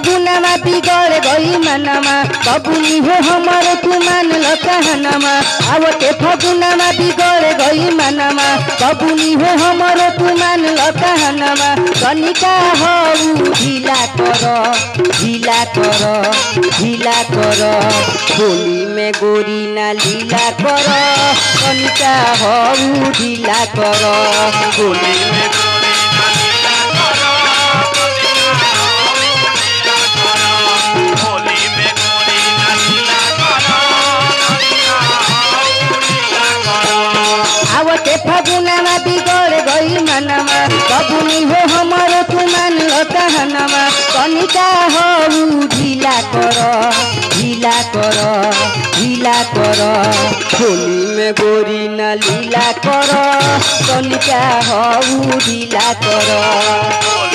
फगुनमा बिगड़ गई मनमा बबुनी हो हमर तू मान ल कहनमा आवते फगुनमा बिगड़ गई मनमा बबुनी हो हमर तू मान ल कहनमा कनिका हो ढिला कर ढिला कर ढिला कर होली में गोरी ना लीला कर कनिका हो ढिला कर होली में आवते फगुनामा बिगड़ गई मनमा बबुनी हो हमर तू मान ल कहनमा कनिका हो ढिला कर ढिला कर ढिला कर होली में गोरी न लीला कर कनिका हो ढिला कर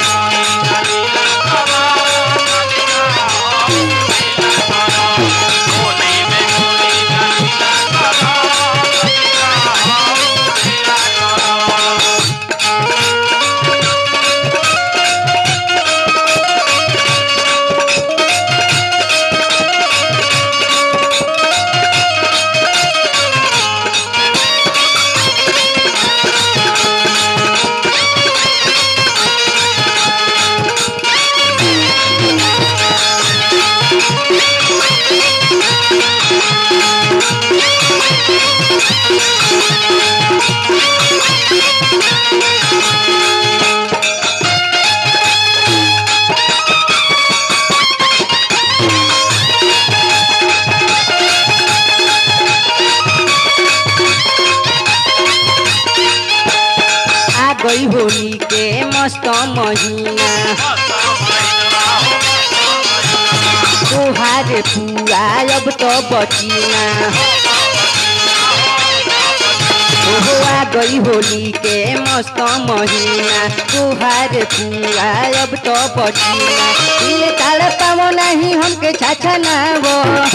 आ गई होली के मस्त महीना तोहार पुआ अब तो बचीना ओहो आ गई होली के मस्त महीना तोहार पुआ अब तो बचीना दिल ताल पावो नहीं हमके छाछा ना वो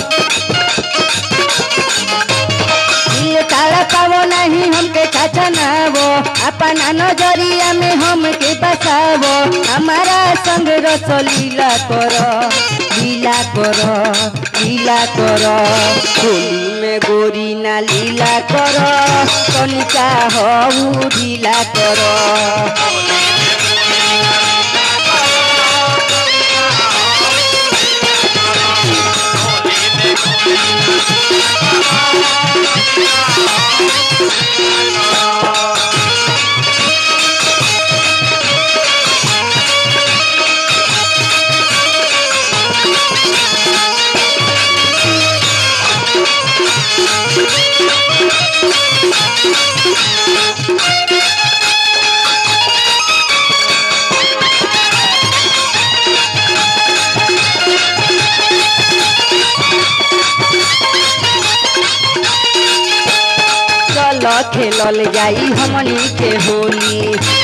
दिल ताला पावो नहीं हमके छछनावो अपना नजरिया में हमके बसावो हमारा संग रस लीला कर लीला कर लीला कर होली में गोरी ना लीला कर कनिका हो ढीला कर चल खेलल जाई हमनी के होली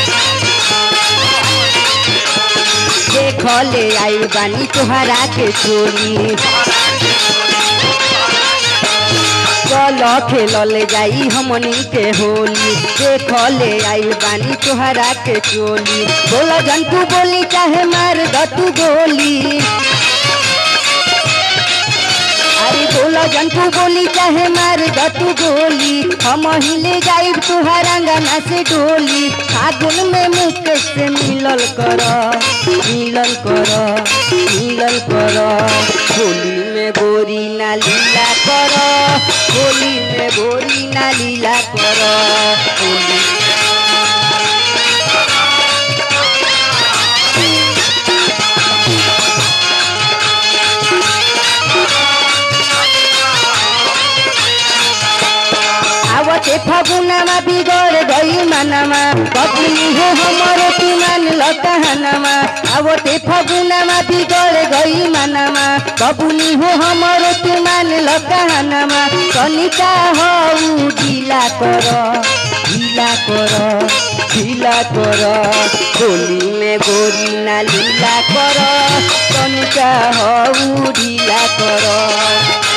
देख ले आई बानी तोहरा के चोली चल खेलल जाई हमनी के होली देख ले आई बानी तोहरा के चोली बोला जन तू बोली चाहे मार द तू गोली अरे बोला जन तू बोली चाहे मार द तू गोली हम हिले जाइब तुहार अंगना से डोली फागुन में मुकेश से मिलल कर मिलल कर मिलल कर होली में गोरी ना लीला कर होली में गोरी ना लीला कर होली आवते फगुनामा बिगड़ गई मनमा बबुनी हो हमरो तू मान ल कहनमा आवते फगुनामा बिगड़ गई मनमा बबुनी हो हमरो तू मान ल कहनमा कनिका हो ढिला कर ढिला कर ढिला कर होली में गोरी ना लीला कर कनिका हो ढिला कर